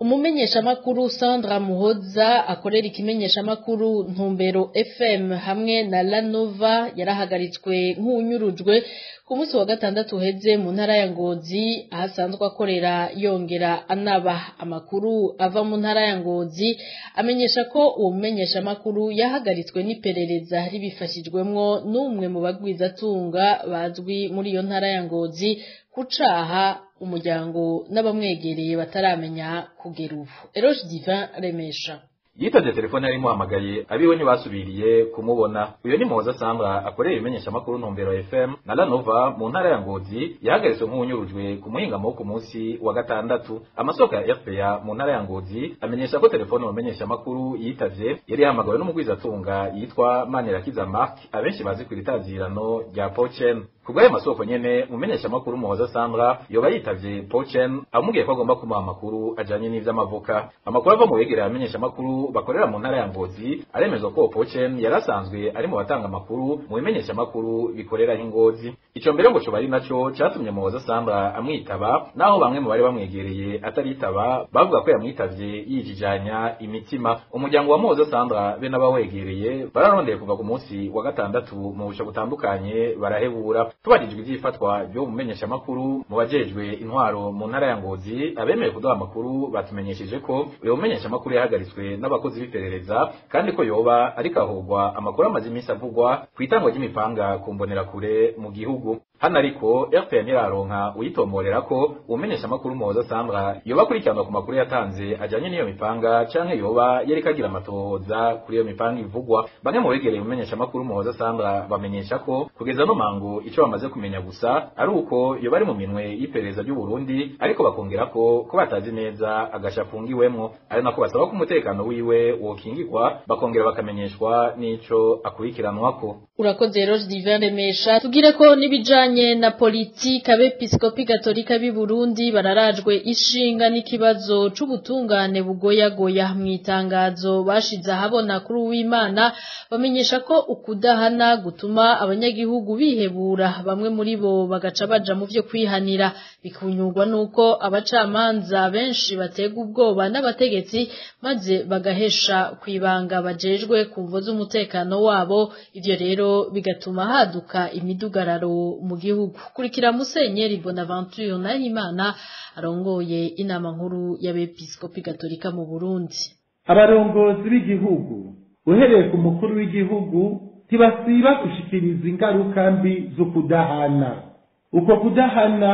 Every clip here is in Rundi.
umumenyeshamakuru Sandra Muhoza akorera ikimenyeshamakuru Ntumbero FM hamwe na Lanova yarahagaritswe nk'unyurujwe ku munsi wa gatandatu uheze mu ntara ya Ngozi ahasanzwe akorera yongera anaba amakuru ava mu ntara ya Ngozi amenyesha ko uwo mumenyeshamakuru yahagaritswe n'iperereza ribifashijwemwo n'umwe mu bagwizatunga bazwi muri iyo ntara ya Ngozi kucaha umuryango n'abamwegereye bataramenya kugera ubu Eroge Divin Remesha yitavye telefone yari imuhamagaye abiwe ntibasubiriye kumubona uyo ni muhoza sandra akorera ibimenyeshamakuru ntumbero fm na lanova mu ntara ya ngozi yahagaritswe nk'uwunyurujwe ku muhingamo wo ku munsi wa gatandatu amasoko ya fpa mu ntara ya ngozi amenyesha ko telefone umumenyeshamakuru yitavye yari yahamagawe n'umugwizatunga yitwa manirakiza mark abenshi bazi ku iritazirano rya pochen kubw'ayo masoko nyene mumenyeshamakuru muhoza sandra yoba yitavye pochen amubwiye ko agomba kumuha amakuru ajanye n'ivy'amavuka amakuru ava mu begereye abamenyeshamakuru bakorera mu ntara ya ngozi aremezwa ko pochen yari asanzwe ari mu batanga amakuru mu bimenyeshamakuru bikoreraho ingozi ico mbere ngo coba ari naco catumye muhoza sandra amwitaba naho bamwe mu bari bamwegereye ataritaba bavuga ko yamwitavye yijijanya imitima umuryango wa muhoza sandra be n'abawegereye bararondeye kuva ku munsi wa gatandatu mu busho butandukanye barahebura tubajijwe ivy'ifatwa ryo mumenyeshamakuru mu bajejwe intwaro mu ntara ya ngozi abemeye kuduha amakuru batumenyesheje ko uyo mumenyeshamakuru yahagaritswe n'abakozi b'iperereza kandi ko yoba ariko ahogwa amakuru amaze iminsi avugwa ku itangwa ry'imipanga ku mbonerakure mu gihugu hano ariko rpa ntiraronka uyitomborera ko umumenyeshamakuru muhoza sandra yoba akurikiranwa ku makuru yatanze ajanye n'iyo mipanga canke yoba yariko agira amatohoza kuri iyo mipanga ivugwa bamwe mu begereye umumenyeshamakuru muhoza sandra bamenyesha ko kugeza no mango ico bamaze kumenya gusa ari uko yoba ari mu minwe y'iperereza ry'u Burundi ariko bakongera ko ko batazi neza agasha afungiwemwo ari nako basaba ko umutekano wiwe wokingirwa bakongera bakamenyeshwa n'ico akurikiranwako urakoze Eroge Divin Remesha tugire ko nibijanye na politike abepiskopi gatolika b'i Burundi bararajwe ishinga n'ikibazo c'ubutungane bugoyagoya mu itangazo bashize ahabona kuri uwimana bamenyesha ko ukudahana gutuma abanyagihugu bihebura bamwe muri bo bagaca baja mu vyo kwihanira bikunyurwa nuko abacamanza benshi batega ubwoba n'abategetsi maze bagahesha kwibanga bajejwe ku mvo z'umutekano wabo ivyo rero bigatuma haduka imidugararo mu gihugu kurikira musenyeri bonaventure nahimana arongoye inama nkuru y'abepiskopi gatolika mu burundi abarongozi b'igihugu uhereye ku mukuru w'igihugu ntibasiba gushikiriza ingaruka mbi zo kudahana uko kudahana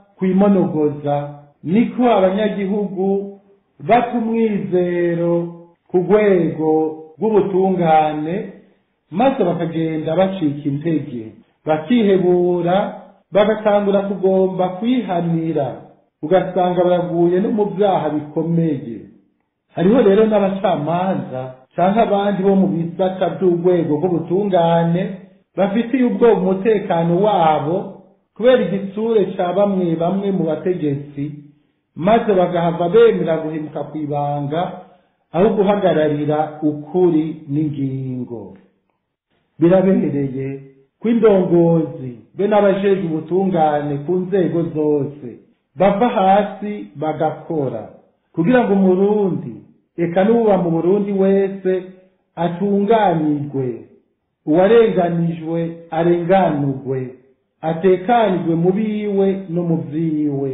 kwimonogoza niko abanyagihugu bata umwizero ku rwego rw'ubutungane maze bakagenda bacika intege bakihebura bagatangura kugomba kwihanira ugasanga baraguye no mu byaha bikomeye hariho rero n'abacamanza cyangwa abandi bo mu bisata by'urwego rw'ubutungane bafitiye ubwoba umutekano wabo kubera igitsure cya bamwe bamwe mu bategetsi maze bagahava bemera guhemuka ku ibanga aho guhagararira ukuri n'ingingo birabereye ko indongozi be n'abajejwe ubutungane ku nzego zose bava hasi bagakora kugira ngo umurundi eka n'uba mu burundi wese atunganirwe uwarenganijwe arenganurwe atekanirwe mu biwe no mu vyiwe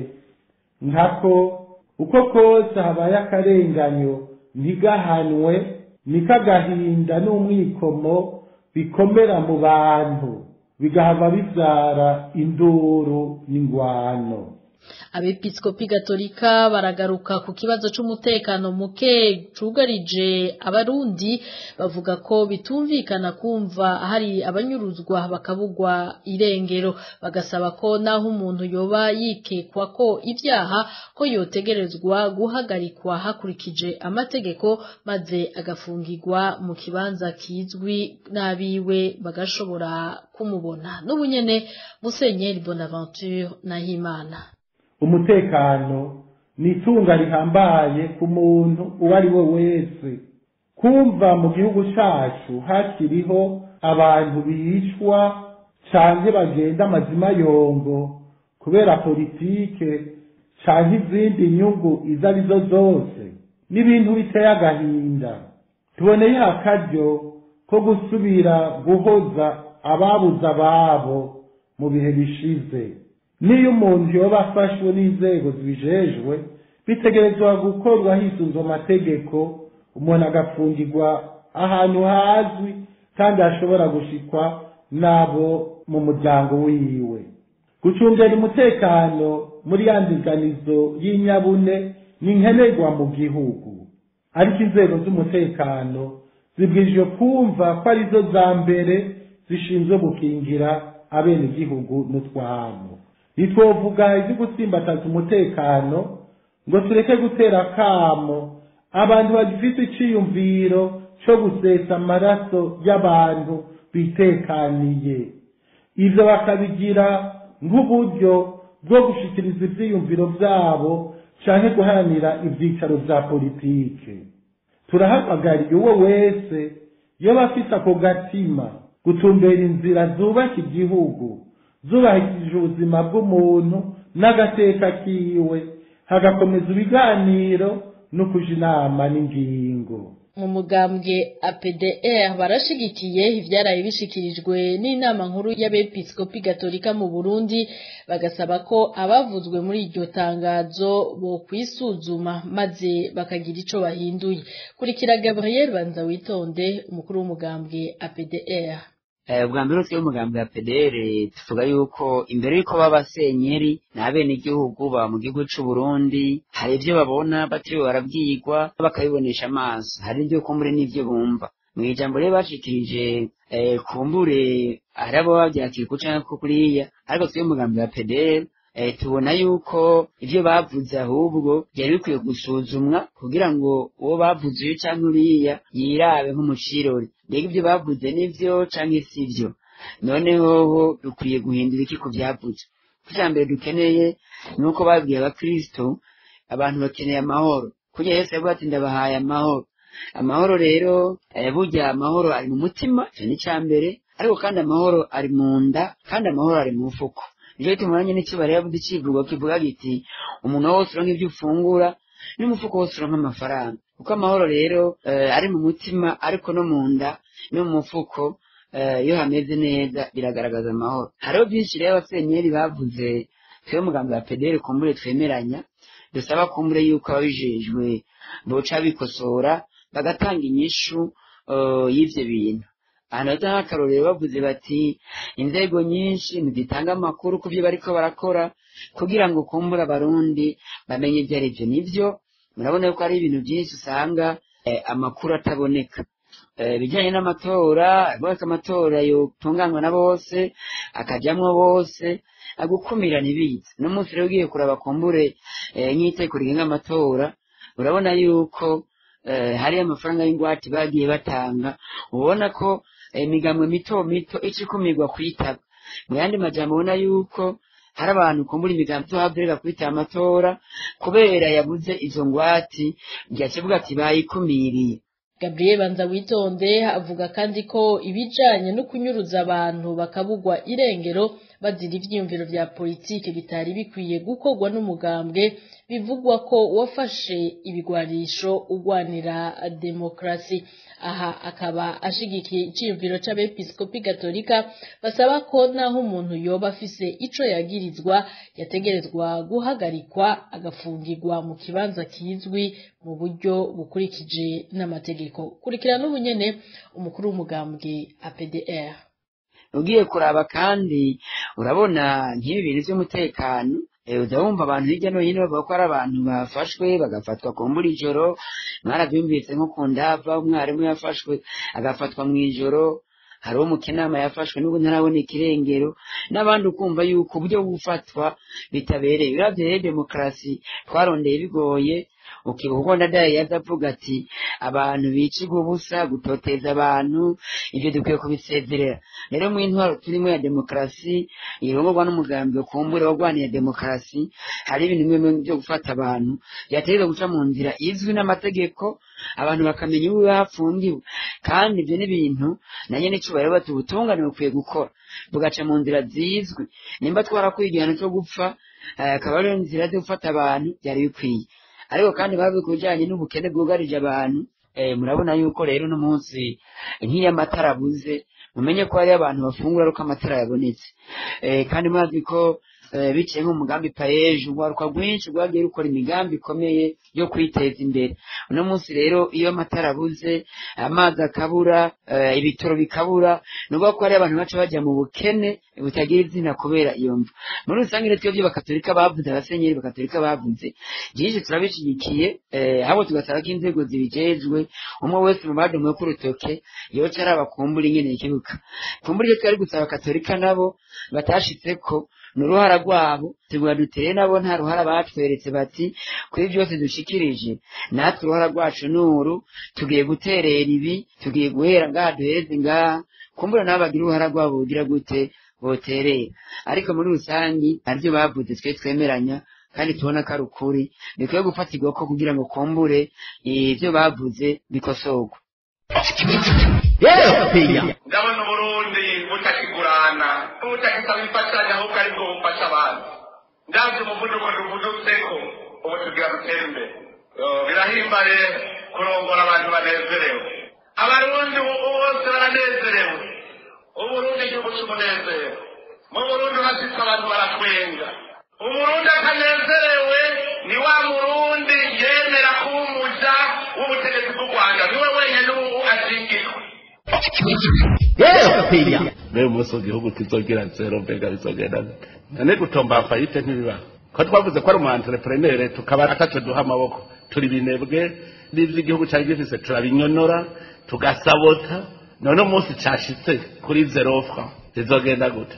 nkako uko kose habaye akarenganyo ntigahanwe niko agahinda n'umwikomo bikomera mu bantu bigahava bivyara induru n'ingwano abepiskopi gatolika baragaruka ku kibazo c'umutekano muke cugarije abarundi bavuga ko bitumvikana kumva hari abanyuruzwa bakabugwa irengero bagasaba ko naho umuntu yoba yikekwa ko ivyaha ko yotegerezwa guhagarikwa hakurikije amategeko maze agafungirwa mu kibanza kizwi n'abiwe bagashobora kumubona n'ubunyene musenyeri bonaventure nahimana umutekano ni itunga rihambaye ku muntu uwo ari we wese kumva mu gihugu cyacu hakiriho abantu bicwa canke bagenda amazima yongo kubera politike canke izindi nyungu izo ari zo zose n'ibintu biteye agahinda tuboneye akaryo ko gusubira guhoza ababuze ababo mu bihe bishize niyo umuntu yoba afashwe n'inzego zibijejwe bitegerezwa gukorwa hisunzwe amategeko umuntu agafungirwa ahantu hazwi kandi hashobora gushikwa n'abo mu muryango wiwe gucungera umutekano muri ya ndiganizo y'inyabune ni nkenerwa mu gihugu ariko inzego z'umutekano zibwirijwe kumva ko arizo za mbere zishinzwe gukingira abenegihugu n'utwabo ntitwovuga ibyo gutsimbataza umutekano ngo tureke gutera akamo abantu bagifite iciyumviro cyo gusesa amaraso y'abantu bitekaniye ibyo bakabigira nk'uburyo bwo gushikiriza ibyiyumviro byabo canke guharanira ivyicaro vya politike turahamagariye uwo wese yoba afise ako gatima gutumbera inzira zubaka igihugu zubahishije ubuzima bw'umuntu n'agateka kiwe hagakomeza ibiganiro no kuja inama n'ingingo mu mugambwe APDR barashigikiye ivyaraye bishikirijwe n'inama nkuru y'abepiskopi gatolika mu Burundi bagasaba ko abavuzwe muri iryo tangazo bo kwisuzuma maze bakagira ico bahinduye kurikira Gabriel Banza witonde umukuru w'umugambwe APDR ubwa mbere twe umugambi wa PDR tuvuga yuko imbere yuko baba senyeri n'abenegihugu baba mu gihugu c'u Burundi hari ivyo babona batiriwe barabwirwa bakabibonesha amaso hari ivyo kumbure n'ivyo bumva mu ijambo rero bashikirije kumbure hari abo bavyakira ku canke ko kuriya ariko twe umugambi wa PDR tubona yuko ivyo bavuze ahubwo byari bikwiye gusuzumwa kugira ngo uwo bavuze uyu canke uriya yirabe nk'umucirori mbega ivyo bavuze nivyo canke sivyo noneho dukwiye guhindura iki ku vyavuze icya mbere dukeneye ni uko babwiye abakristo abantu bakeneye amahoro kugira yesu yavuga ati ndabahaye amahoro amahoro rero burya amahoro ari mu mutima icyo ni icya mbere ariko kandi amahoro ari mu nda kandi amahoro ari mu mufuko nicyo gituma nanjye n'ikibara yavuze icivugo kivuga giti umuntu wose uronka ibyo ufungura n'umufuko wose uronka amafaranga kuko amahoro rero ari mu mutima ariko no mu nda no mu mufuko iyo hameze neza biragaragaza amahoro hariho byinshi rero abasenyeri bavuze twe mugambi wa pederi kumbure twemeranya dusaba kumbure yuko ababijejwe boca bikosora bagatanga inyishu y'ivyo bintu ahantu heza nk'akarorero bavuze bati inzego nyinshi ntizitanga amakuru ku byo bariko barakora kugira ngo kumbura abarundi bamenye ibyo ari byo nivyo murabona yuko hari ibintu byinshi usanga amakuru ataboneka ibijyanye n'amatora bose amatora yotunganywa na bose akajyamwo bose agukumira ntibize no munsi rero ugiye kuraba kumbure nk'iteko rigenga amatora urabona yuko hariyo amafaranga y'ingwate bagiye batanga ubona ko imigambwe mito mito ica ikumirwa kuyitaba mu yandi majambo ubona yuko hari abantu kumbura imigambi tuhabwirira kwitaba amatora kubera yabuze izo ngwati ryakivuga ati bayikumiriye Gabriel Banza witonde avuga kandi ko ibijanye no kunyuruza abantu bakabugwa irengero bazira ivyiyumviro vya politike bitari bikwiye gukorwa n'umugambwe bivugwa ko wafashe ibigwanisho ugwanira demokrasi aha akaba ashigikiye iciyumviro c'abepiskopi gatolika basaba ko naho umuntu yoba afise ico yagirizwa yategerezwa guhagarikwa agafungirwa mu kibanza kizwi mu buryo bukurikije n'amategeko kurikira n'ubunyene umukuru w'umugambwe APDR ugiye kuraba kandi urabona nk'ibi bintu by'umutekano uza wumva abantu hirya no hino bavuga ko ari abantu bafashwe bagafatwa ku mbura ijoro mwarabyumvise nko ku ndava umwarimu yafashwe agafatwa mu ijoro hari uwo mu kinama yafashwe n'ubu ntarabona ikirengero n'abandi ukumva yuko uburyo gufatwa bitabereye uravye rero demokarasi twarondeye bigoye ukibuka uko ndadaye yaza avuga ati abantu bicirwa ubusa gutoteza abantu ibyo dukwiye kubisezerera rero mu intwaro turimo ya demokarasi irongorwa n'umugambi kumbure warwaniye demokarasi hari ibintu bimwe bimwe byo gufata abantu byategerezwa guca mu nzira izwi n'amategeko abantu bakamenya uwo hapfundiwe kandi ibyo ni ibintu na nyene icubahiro bati ubutungane bukwiye gukora bugaca mu nzira zizwi nimba twarakwiye igihano cyo gupfa eh, akaba ariyo nzira zo gufata abantu byari bikwiye ariko kandi bavuye ku bijyanye n'ubukene bwugarije abantu eh, murabona yuko rero uno munsi nk'iyo amatara abuze mumenye ko hariyo abantu bafungura ari uko amatara yabonetse eh, kandi mwazi ko eh, biciye nk'umugambi payeje urwaruka rwinshi rwagiye rukora imigambi ikomeye yo kwiteza imbere uno munsi rero iyo amatara abuze amazi akabura eh, ibitoro bikabura ni ukuvuga ko hariyo abantu baca bajya mu bukene butagira izina kubera iyo mvu muri rusange rero twebwe bakatorika bavuze abasenyeri bakatorika bavuze byinshi turabishyigikiye eh, ahubwo tugasaba ko inzego zibijejwe umwe wese mu badomoye ku rutoke yoca ari abakumbura ingene ikibuka kumbura icyo twari gusaba abakatolika nabo batashitseko ni uruhara rwabo tugura dutere nabo nta ruhara batweretse bati kuri byose dushikirije natwe uruhara rwacu ni uru tugiye guterera ibi tugiye guhera ngaha duhereze ngaha kumbura nabo bagira uruhara rwabo bugira gute boterera ariko muri rusangi nabyo bavuze twe twemeranya kandi tubona ko ari ukuri bikwiye gufatirwa ko kugira ngo kumbure ibyo bavuze bikosorwa ndabona uburundi butakigurana butakisaba imfashanyo ahubwo ari bwo bufasha abantu ndabyo umuvuduko tuvudutseko ubu tugira dutere imbere Eh, birahimbaye kurongora abantu banezerewe abarundi ubu bose baranezerewe uburundi igihugu cy'umunezero mu burundi hashitse abantu baratwenga umurundi atanezerewe ni wa murundi yemera kuba umuja w'ubutegetsi bw'u rwanda niwe wenyine ubu ashingirwa mbega umunsi mu gihugu kizogira zero mbega bizogenda gute none gutomba fayite ntibibaho ko twavuze ko ari umu entrepreneur tukaba ataco duha amaboko turi binebwe n'ivyo igihugu cari gifise turabinyonora tugasabota none umunsi cashitse kuri zero franc bizogenda gute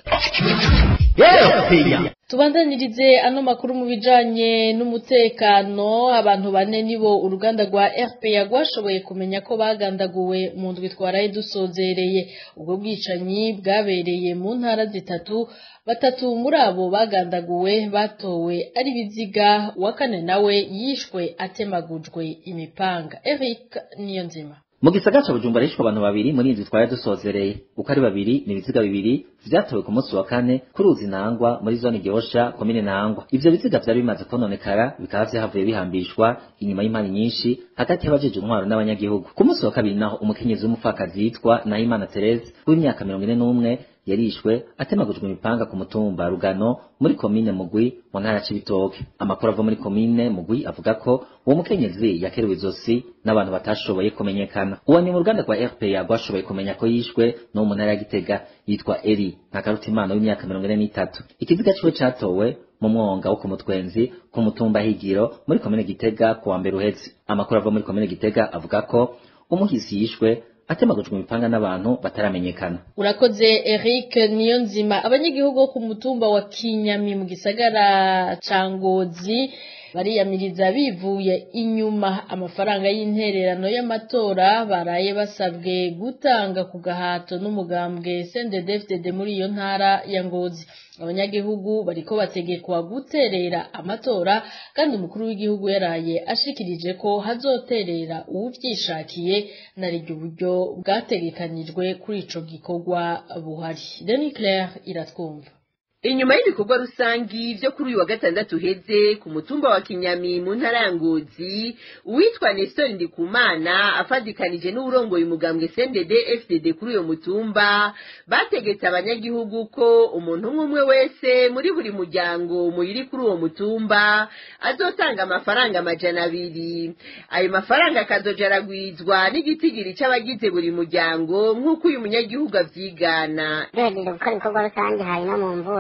tubandanirize ano makuru mu bijanye n'umutekano abantu bane nibo uruganda rwa RPA rwashoboye kumenya ko bagandaguwe mu ndwi twaraye dusozereye ubwo bwicanyi bwabereye mu ntara zitatu batatu muri abo bagandaguwe batowe ari biziga uwa kane nawe yishwe atemagujwe imipanga Eric Niyonzima mu gisagara ca bujumbura hishwe abantu babiri muri inzu twari dusozereye uko ari babiri ni ibiziga bibiri vyatowe ku munsi wa kane ku ruzi nangwa muri zone gihosha komine nangwa ivyo biziga vyari bimaze kononekara bikaba vyahavuye bihambishwa inyuma y'impani nyinshi hagati y'abajeje intwaro n'abanyagihugu ku munsi wa kabiri naho umukenyezi w'umupfakazi yitwa nahimana therese w'imyaka mirongo ine n'umwe yarishwe atemagujwe imipanga ku mutumba rugano muri komine mugwi mu ntara ya cibitoke amakuru ava muri komine mugwi avuga ko uwo mukenyezi yakerewe izosi n'abantu batashoboye kumenyekana uwo ni mu ruganda rwa rpa rwashoboye kumenya ko yishwe n'uwo mu ntara ya gitega yitwa eri ntakarutimana w'imyaka mirongo ine n'itatu ikiziga ciwe catowe mu mwonga wo ku mutwenzi ku mutumba higiro muri komine gitega ku wa mbere uheze amakuru ava muri komine gitega avuga ko umuhisi yishwe atemagujwe imipanga n'abantu bataramenyekana urakoze Eric Niyonzima abanyagihugu bo ku mutumba wa Kinyami mu gisagara ca Ngozi bariyamiriza bivuye inyuma amafaranga y'intererano y'amatora baraye basabwe gutanga ku gahato n'umugambwe CNDD-FDD muri iyo ntara ya Ngozi abanyagihugu bariko bategekwa guterera amatora kandi umukuru w'igihugu yaraye ashikirije ko hazoterera uwuvyishakiye nariryo buryo bwategekanijwe kuri ico gikorwa buhari Denis Claire iratwumva inyuma y'ibikorwa rusangi vyo kuri uyu wa gatandatu uheze ku mutumba wa kinyami mu ntara ya ngozi uwitwa nestor ndikumana afadikanije n'uwurongoye umugambwe cndd fdd kuri uyo mutumba bategetse abanyagihugu ko umuntu umwe umwe wese muri buri muryango muyiri kuri uwo mutumba azotanga amafaranga amajana abiri ayo mafaranga akazoja aragwizwa n'igitigiri c'abagize buri muryango nk'uko uyu munyagihugu avyigana duhejeje gukora ibikorwa rusange hari no mu mvura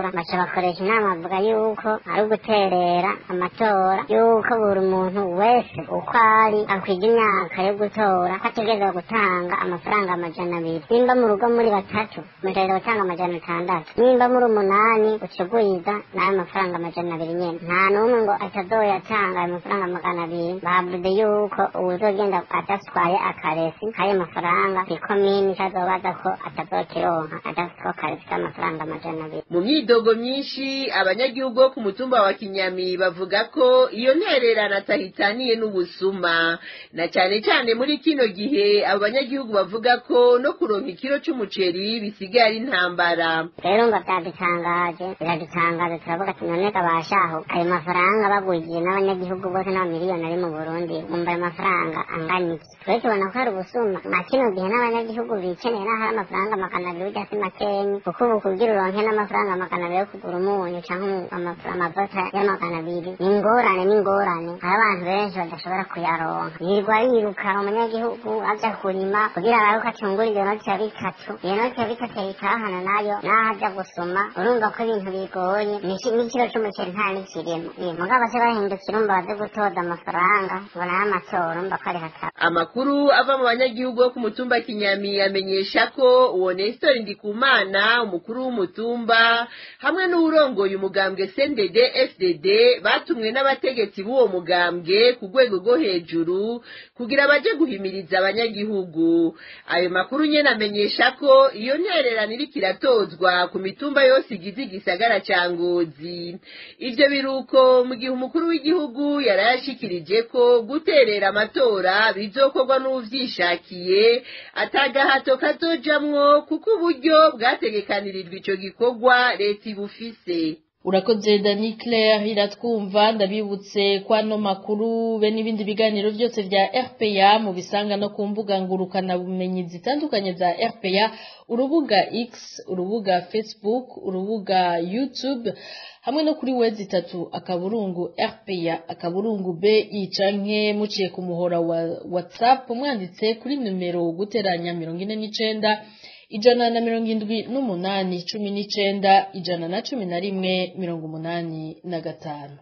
baca bakoresha inama bavuga yuko ari uguterera amatora yuko buri muntu wese uko ari akwiga imyaka yo gutora ko ategerezwa gutanga amafaranga amajana abiri nimba mu rugo muri batatu mutegerezwa gutanga amajana atandatu nimba muri umunani ucugwiza n'ayo mafaranga amajana abiri nyene nta n'umwe ngo atazoyatanga ayo mafaranga magana abiri bavuze yuko uwuzogenda adatwaye akaresi k'ayo mafaranga ikomini kazobaza ko atazokironka adafite ko karesi k'amafaranga amajana abiri mu myidogo myinshi abanyagihugu bo ku mutumba wa kinyami bavuga ko iyo ntererano atahitaniye n'ubusuma na cyane cyane muri kino gihe abo banyagihugu bavuga ko no kuronka ikiro c'umuceri bisigaye ari intambara rero ngo byadutangaje biradutangaje turavuga ati none kabashaho ayo mafaranga bagwigiye n'abanyagihugu bose n'abamiliyoni ari mu burundi bumva ayo mafaranga angana iki twe tubona ko ari ubusuma na kino gihe n'abanyagihugu bikeneye n'aho ari amafaranga magana abiri ujya si makenyi kuko ubu kugira uronke n'amafaranga magana abiri yo kugura umunyu cyangwa amafu- amavuta y'amagana abiri ni ingorane ni ingorane hari abantu benshi badashobora kuyaronka yirirwa yiruka umunyagihugu aja kurima kugira arabe ko acungura iyo noti ya bitatu iyo noti ya bitatu yayitahana nayo naho aja gusoma urumva ko ibintu bigoye N'iki- n'ikiro c'umuceri nta n'ikirimo Eh, mugabo se bahindukira umva baze gutoza amafaranga ngo nayo amatora urumva ko ari hataba amakuru ava mu banyagihugu bo ku mutumba kinyami amenyesha ko uwo nestor ndikumana umukuru w'umutumba hamwe n'uwurongoye umugambwe cndd fdd batumwe n'abategetsi b'uwo mugambwe ku rwego rwo hejuru kugira baje guhimiriza abanyagihugu ayo makuru nyene amenyesha ko iyo ntererano iriko iratozwa ku mitumba yose igize igisagara ca ngozi ivyo biruko mu gihe umukuru w'igihugu yarayashikirije ko guterera amatora bizokorwa n'uvyishakiye atagahato kazojamwo kuko uburyo bwategekanirijwe ico gikorwa leta ibufise urakoze dani claire iratwumva ndabibutse ko ano makuru be n'ibindi biganiro byose bya rpa mu bisanga no ku mbuga ngurukana bumenyi zitandukanye za rpa urubuga x urubuga facebook urubuga youtube hamwe no kuri wezi itatu akaburungu rpa akaburungu bi canke muciye ku muhora wa whatsapp mwanditse kuri numero guteranya mirongo ine n'icenda ijana na mirongo indwi n'umunani cumi n'icenda ijana na cumi na rimwe mirongo umunani na gatanu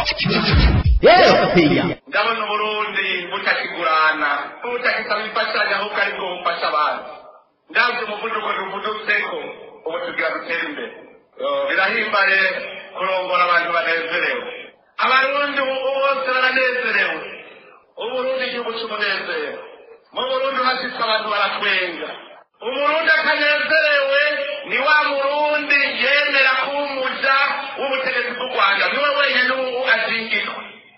ndabona uburundi butakigurana butakisaba imfashanyo ahubwo ari bwo bufasha abantu ndabyo umuvuduko tuvudutseko ubu tugira dutere imbere Eh, birahimbaye kurongora abantu banezerewe abarundi ubu bose baranezerewe uburundi igihugu cy'umunezero mu burundi hasitse abantu baratwenga umurundi atanezerewe ni wa murundi yemera kuba umuja w'ubutegetsi bw'u rwanda niwe wenyine ubu azingirwa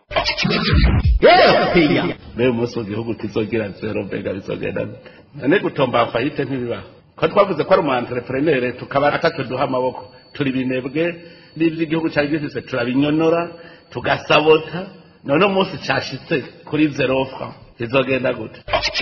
rero umunsi mu gihugu kizogira zero mbega bizogenda gute? none gutomba fayite ntibibaho ko twavuze ko ari umu entrepreneur tukaba atatu duha amaboko turi binebwe n'ibyo igihugu cyari gifise turabinyonora tugasabota none umunsi cashitse kuri zero franc bizogenda gute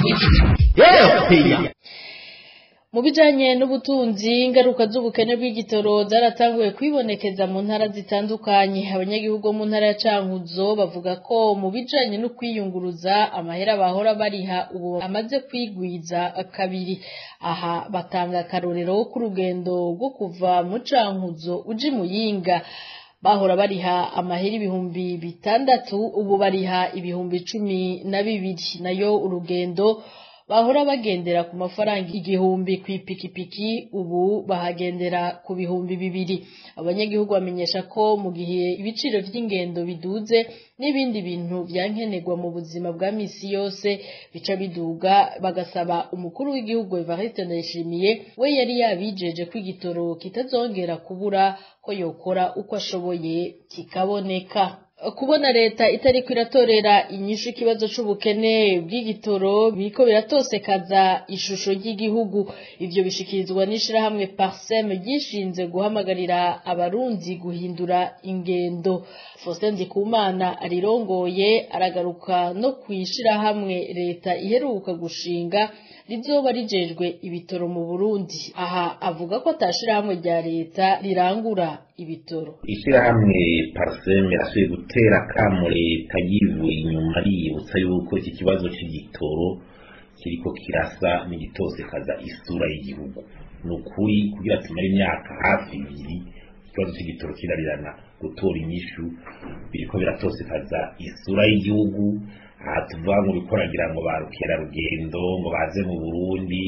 mu bijanye n'ubutunzi ingaruka z'ubukene bw'igitoro zaratanguye kwibonekeza mu ntara zitandukanye abanyagihugu bo mu ntara ya cankuzo bavuga ko mu bijanye no kwiyunguruza amahera bahora bariha ubu amaze kwigwiza kabiri aha batanga akarorero k'urugendo rwo kuva mu cankuzo uja i muyinga bahora bariha amahera ibihumbi bitandatu ubu bariha ibihumbi cumi na bibiri nayo urugendo bahora bagendera ku mafaranga igihumbi ku ipikipiki ubu bahagendera ku bihumbi bibiri abanyagihugu bamenyesha ko mu gihe ibiciro vy'ingendo biduze n'ibindi bintu vyankenerwa mu buzima bwa misi yose bica biduga bagasaba umukuru w'igihugu Evariste Ndayishimiye we yari yabijeje ko igitoro kitazongera kubura ko yokora uko ashoboye kikaboneka kubona leta itariko iratorera inyishu ikibazo c'ubukene bw'igitoro biriko biratosekaza ishusho ry'igihugu ivyo bishikirizwa n'ishirahamwe parsem ryishinze guhamagarira abarundi guhindura ingendo Faustin Ndikumana arirongoye aragaruka no kwishirahamwe leta iheruka gushinga rizoba rijejwe ibitoro mu Burundi aha avuga ko atashirahamwe rya leta rirangura ibitoro ishyirahamwe pariseme rirashoboye gutera akamo leta yivuye inyuma riyibutsa yuko iki kibazo cy'igitoro kiriko kirasa n'igitosekaza isura y'igihugu ni ukuri kugira tumare imyaka hafi ibiri ikibazo cy'igitoro kirarirana gutora inyishu biriko biratosekaza isura y'igihugu aha tuvuga ngo bikoragira ngo ba rukerarugendo ngo baze mu burundi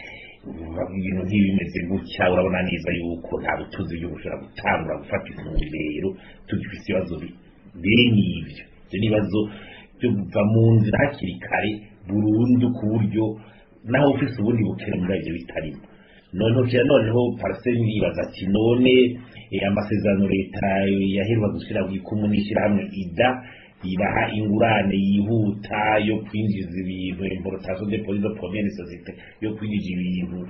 ibintu nk'ibimeze gutya urabona neza yuko nta butuzi byo bushobora gutangura gufata intumbero tugifite ibibazo bene ibyo ibyo ni ibibazo byo kuva mu nzira hakiri kare burundu ku buryo naho ufise ubundi bukene muri ibyo bitarimo noneho kira noneho paraseri yibaza ati none amasezerano leta yaheruka gushyira ku ikumu n'ishyirahamwe ida ibaha ingurane yihuta yo kwinjiza ibintu importation de police de première société yo kwinjiza ibintu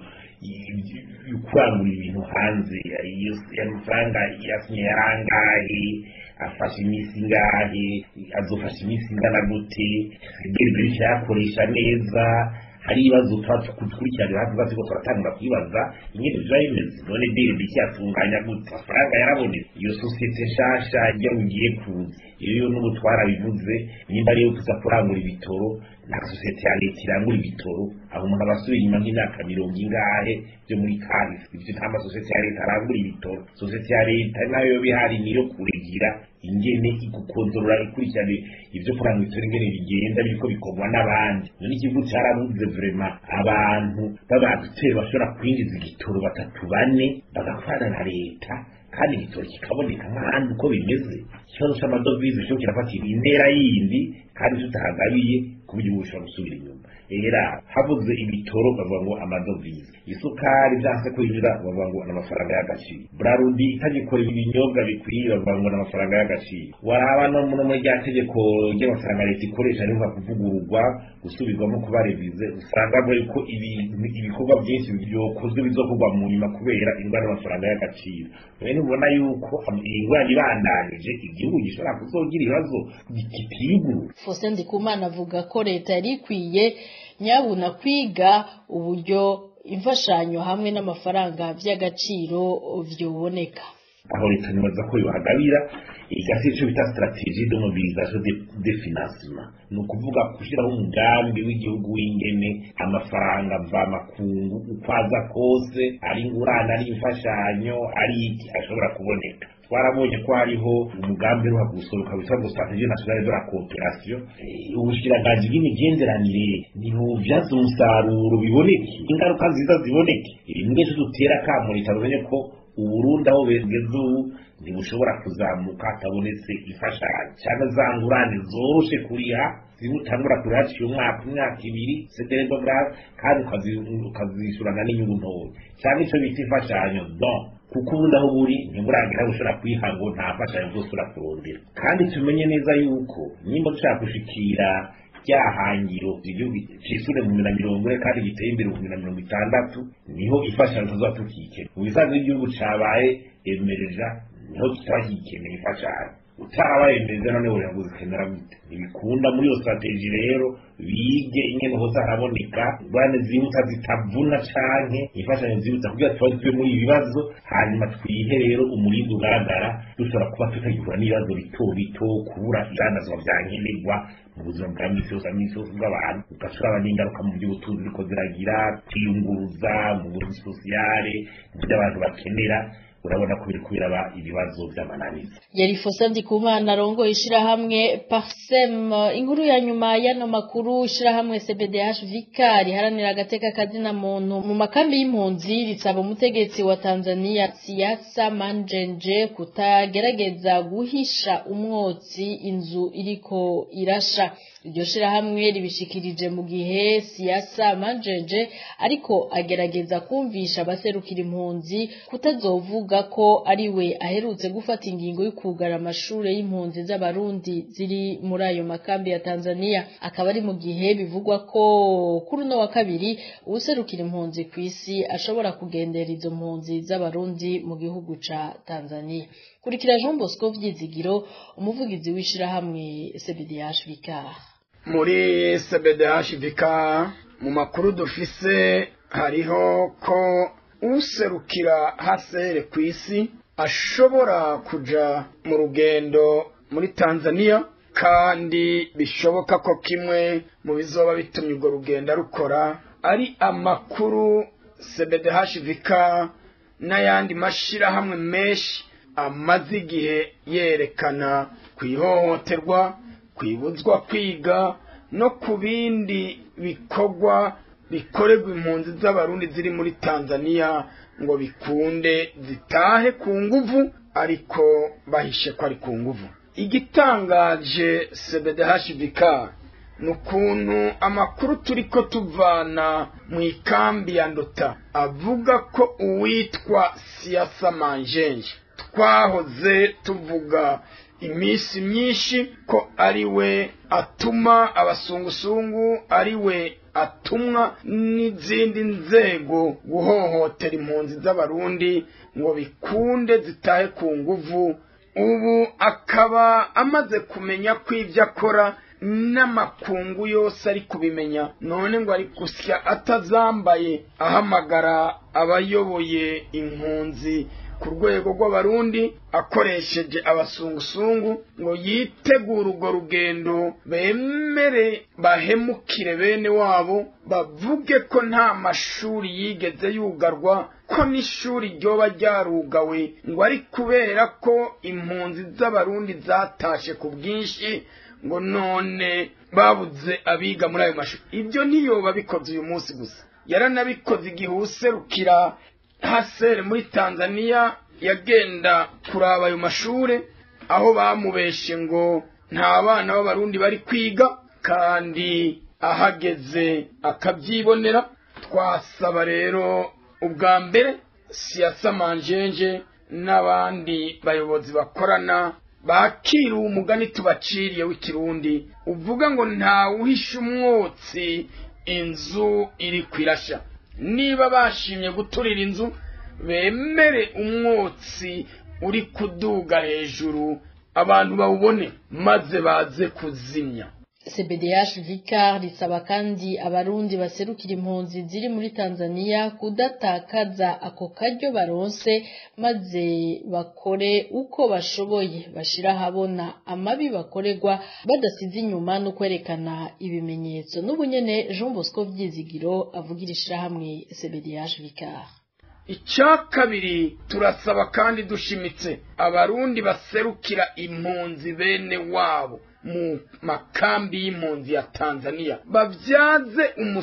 kurangura ibintu hanze amafaranga yasinye yarangahe afashe iminsi ingahe azofasha iminsi ingana gute ibyo yakoresha neza hari ibibazo tuba tukurikiranira hafi tuba turatangura kwibaza ingene biba bimeze none diri bicyatunganya gute amafaranga yarabonetse iyo sosiyete nshasha ijya ugiye kuza iyo n'ubu twarabivuze nimba ariyo kuza kurangura ibitoro nta sosiyete ya leta irangura ibitoro aho umuntu aba asubiye inyuma nk'imyaka mirongo ingahe byo muri kahise ibyo nta masosiyete ya leta arangura ibitoro sosiyete ya leta nayo bihari niyo kuregira ingene igukontorora ikurikirana ibyo kuranga ibitoro ingene bigenda biriko bikorwa n'abandi none igihugu cyarabuze vrema abantu b'abaduteri bashobora kwinjiza igitoro batatu bane bagakorana na leta kandi igitoro kikaboneka nk'ahandi uko bimeze ikibazo c'amadovize cyo kirafatira intera yindi kandi tutahagabiye ku buryo ubu bushobora gusubira inyuma era habuze ibitoro bavuga ngo amadovize isukari byanse kwinjira bavuga ngo n'amafaranga y'agaciro brarudi itagikora ibinyobwa bikwiye bavuga ngo n'amafaranga y'agaciro waraba no muri rya tegeko ry'amafaranga leta ikoresha rivuga kuvugururwa gusubirwamo kuba revize usanga muri ko ibikorwa byinshi byokozwe bizokorwa mu nyuma kubera ingwara y'amafaranga y'agaciro rero nubona yuko ingwara ibandanije igihugu gishobora kuzogira ibibazo kitiyugurura Faustin Ndikumana avuga ko leta yari ikwiye nyabuna kwiga uburyo imfashanyo hamwe n'amafaranga by'agaciro vyoboneka aho leta nibaza ko yohagabira igafite icyo bita strategie de mobilisation de, de financement ni ukuvuga gushyiraho umugambi w'igihugu w'ingene amafaranga mvamakungu uko aza kose ari ingurane ari imfashanyo ari iki ashobora kuboneka twarabonye ko hariho umugambi uruha gusohoka witwa ngo strategie nationale de la coopération ubushikiranganji bw'imigenderanire ntibubyaza umusaruro biboneke ingaruka nziza ziboneke rimwe dutera akamo leta bamenye ko uburundi aho begeze ubu ntibushobora kuzamuka hatabonetse imfashanyo cyangwa za ngurane zoroshe kuriha zimwe utangura kuriha haciye umwaka imyaka ibiri sederedograve kandi ukazishyurana n'inyungu ntoya cyangwa icyo bita imfashanyo don kuko ubundi aho buri ntiburagira bushobora kwiha ngo nta mfashanyo zose urakurondera kandi tumenye neza yuko nimba dushaka gushikira rya hangiro igihugu cisure mu na mirongo ine kandi giteye imbere mu na mirongo itandatu niho imfashanyo tuzoba tukikene mu bisanzwe igihugu cabaye emereja niho kitaba kigikeneye imfashanyo utarabaye emereja none wogira ngo uzikenera gute ntibikunda muri iyo strategie rero bige ingene hose haraboneka ingorane zihuta zitavuna canke imfashanyo zihuta kugira tuba tuve muri ibi bibazo hanyuma twihe rero umurindi ugaragara dushobora kuba tutagihura n'ibibazo bito bito kubura ibyandazwa vya nkenerwa mu buzima bwa misi yose misi yose bw'abantu ugashobora n'ingaruka mu by'ubutunzi ziko ziragira kwiyunguruza mu buryo sosiyale mu byo abantu bakenera urabona ko biri kubiraba ibibazo by'amananiza yari Faustin Ndikumana arongoye ishirahamwe Parsem inkuru ya nyuma y'ano makuru ishirahamwe CBDH Vicar riharanira agateka kazina muntu mu makambi y'impunzi risaba umutegetsi wa Tanzania Siasa Manjenje kutagerageza guhisha umwotsi inzu iriko irasha iryo shirahamwe ribishikirije mu gihe Siasa Manjenje ariko agerageza kumvisha abaserukira impunzi kutazovuga ko ari we aherutse gufata ingingo yo kugara amashure y'impunzi z'abarundi ziri muri ayo makambi ya Tanzania akaba ari mu gihe bivugwa ko kuri uno wa kabiri uwuserukira impunzi ku isi ashobora kugendera izo mpunzi z'abarundi mu gihugu ca Tanzania kurikira Jean Bosco Vyizigiro umuvugizi w'ishirahamwe CBDH Vicar muri CBDH Vicar mu makuru dufise hariho ko userukira hasere ku isi ashobora kuja mu rugendo muri Tanzania kandi bishoboka ko kimwe mu bizoba bitumye urwo rugendo rukora ari amakuru CBDH Vicar n'ayandi mashirahamwe menshi amaze igihe yerekana ku ihohoterwa kwibuzwa kwiga no ku bindi bikorwa bikorerwa impunzi z'abarundi ziri muri tanzania ngo bikunde zitahe ku nguvu ariko bahishe ko ari ku nguvu igitangaje cbdhbk ni ukuntu amakuru turi ko tuvana mu ikambi ya ndota avuga ko uwitwa siyasa manjenje twahoze tuvuga iminsi myinshi ko ari we atuma abasungusungu ari we atumwa n'izindi nzego guhohotera impunzi z'abarundi ngo bikunde zitahe ku nguvu ubu akaba amaze kumenya ko ibyo akora n'amakungu yose ari kubimenya none ngo ari gusya atazambaye ahamagara abayoboye impunzi ku rwego rw'abarundi akoresheje abasungusungu ngo yitegure urwo rugendo bemere bahemukire bene wabo bavuge ko nta mashuri yigeze yugarwa ko n'ishuri ryoba ryarugawe ngo ari kubera ko impunzi z'abarundi zatashe ku bwinshi ngo none babuze abiga muri ayo mashuri ibyo ntiyoba bikoze uyu munsi gusa yaranabikoze igihe userukira hasere muri tanzania yagenda kuraba ayo mashuri aho bamubeshe ngo nta bana b'abarundi bari kwiga kandi ahageze akabyibonera twasaba rero ubwa mbere siyasa manjenje n'abandi bayobozi bakorana bakira umugani tubaciriye w'ikirundi uvuga ngo ntawuhishe umwotsi inzu iri kwirashya niba bashimye guturira inzu bemere umwotsi uri kuduga hejuru abantu bawubone maze baze kuzimya CBDH Vicar risaba kandi abarundi baserukira impunzi ziri muri Tanzania kudatakaza ako karyo baronse maze bakore uko bashoboye bashira habona amabi bakorerwa badasize inyuma no kwerekana ibimenyetso n'ubunyene Jean Bosco Vyizigiro avugira ishirahamwe CBDH Vicar icya kabiri turasaba kandi dushimitse abarundi baserukira impunzi bene wabo mu makambi y'impunzi ya tanzania babyaze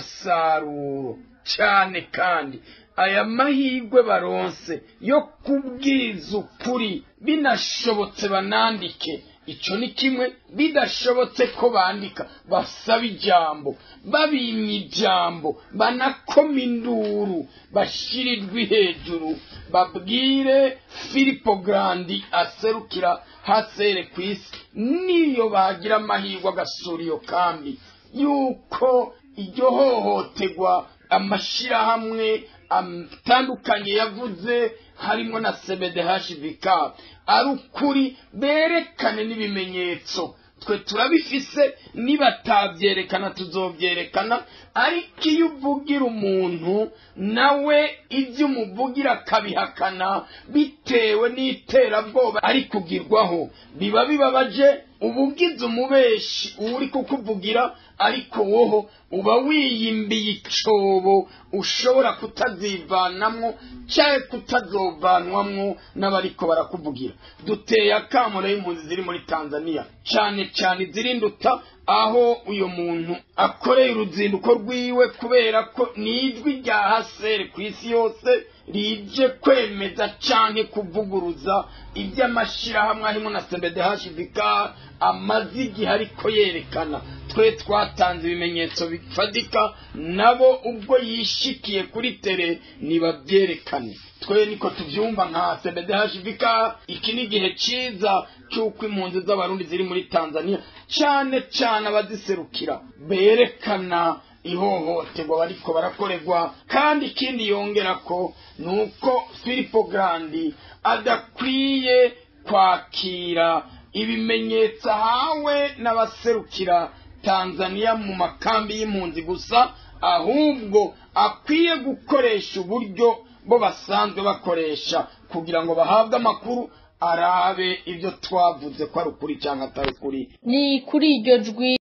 umusaruro cyane kandi aya mahirwe baronse yo kubwiza ukuri binashobotse banandike icyo ni kimwe bidashobotse ko bandika basaba ijambo babimye ijambo banakoma induru bashyirirwe hejuru babwire filipo garandi aserukira hasere ku isi niyo bagira amahirwe agasura iyo kambi yuko iryo hohoterwa amashyirahamwe atandukanye yavuze harimo na cbdhvk ari ukuri berekane n'ibimenyetso twe turabifise nibatabyerekana tuzobyerekana ariko iyo uvugira umuntu nawe ibyo umuvugira akabihakana bitewe n'iterabwoba ari kugirwaho biba bibabaje uba ugize umubeshi uri kukuvugira ariko woho uba wiyimbiye icobo ushobora kutazivanamwo cyangwa kutazovanwamwo n'abariko barakuvugira duteye akamaro y'impunzi ziri muri tanzania cyane cyane izirinduta aho uyu muntu akoreye uruzinduko rwiwe kubera ko n'ijwi rya hasere ku isi yose rije kwemeza canke kuvuguruza iby'amashyirahamwe harimo na cbdhvk amaze igihe ariko yerekana twe twatanze ibimenyetso bifatika nabo ubwo yishikiye kuri tere nibabyerekane twe niko tubyumva nka cbdhvk iki ni igihe cyiza cy'uko impunzi z'abarundi ziri muri tanzania cyane cyane abaziserukira berekana ihohoterwa bariko barakorerwa kandi ikindi yongera ko ni uko filipo garandi adakwiye kwakira ibimenyetso ahawe n'abaserukira tanzania mu makambi y'impunzi gusa ahubwo akwiye gukoresha uburyo bo basanzwe bakoresha kugira ngo bahabwe amakuru arabe ibyo twavuze ko ari ukuri cyangwa atari ukuri ni kuri iryo jwi